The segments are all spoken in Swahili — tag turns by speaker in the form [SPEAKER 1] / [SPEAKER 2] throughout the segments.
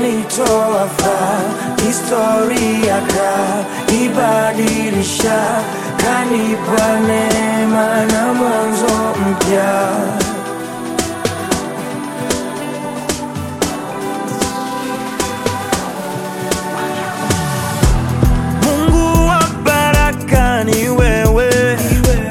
[SPEAKER 1] kanitoa faa, historia kaibadilisha, kanipa neema na mwanzo mpya. Mungu wa baraka ni wewe,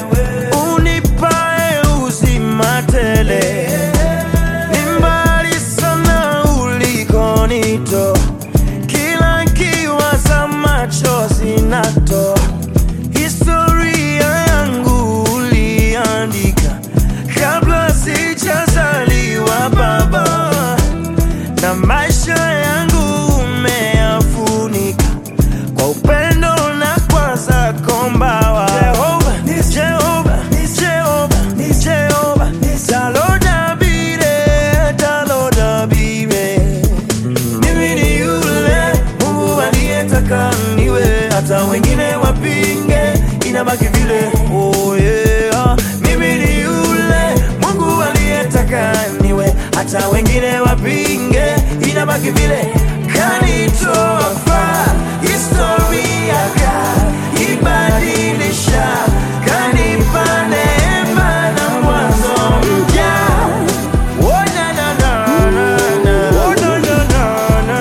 [SPEAKER 1] unipae uzima tele. Ni mbali sana ulikonitoa, kila kiwaza machozi natoa. Historia yangu uliandika kabla sijazaliwa Baba, na maisha yangu umeyafunika kwa upendo na kwa zako mbawa. Jehova, Jehova, Jehova, Jehova, talodabire, talodabire. Mimi ni yule Mungu aliyetaka niwe, hata wengine wapinge, inabaki vile. Oh yeah. Mimi ni yule Mungu aliyetaka niwe, hata wengine wapinge, inabaki vile. Kanitoa faa, historia kaibadilisha, kanipa neema na mwanzo mpya. Oh, na, na, na, na, na. Oh, na, na, na, na, na.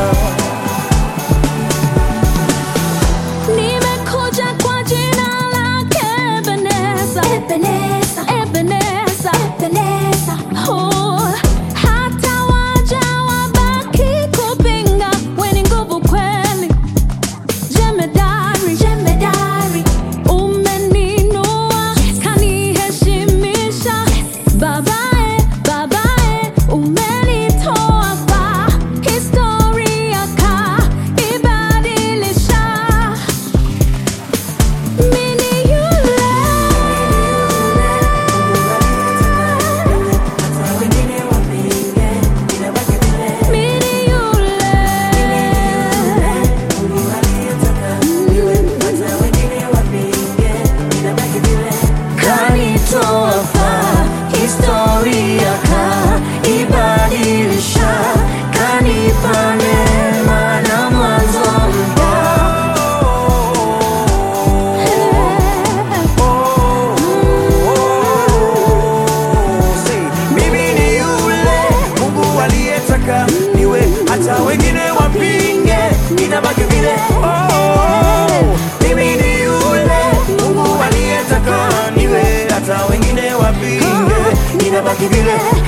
[SPEAKER 2] Nimekuja kwa jina lake Ebeneza. Ebeneza. Oh, hata waja wabaki kupinga, we ni nguvu kweli. Jemedari. Umeninua, kaniheshimisha. Babae, babae, umenitoa faa. Historia kaibadilisha. Mini yule Mini
[SPEAKER 1] Kanitoa faa, historia kaibadilisha, kanipa neema na mwanzo mpya. Say, mimi ni yule Mungu aliyetaka niwe, hata wengine wapinge, inabaki vile. Oh, mimi ni yule Mungu aliyetaka niwe, hata wengine wapinge, inabaki vile.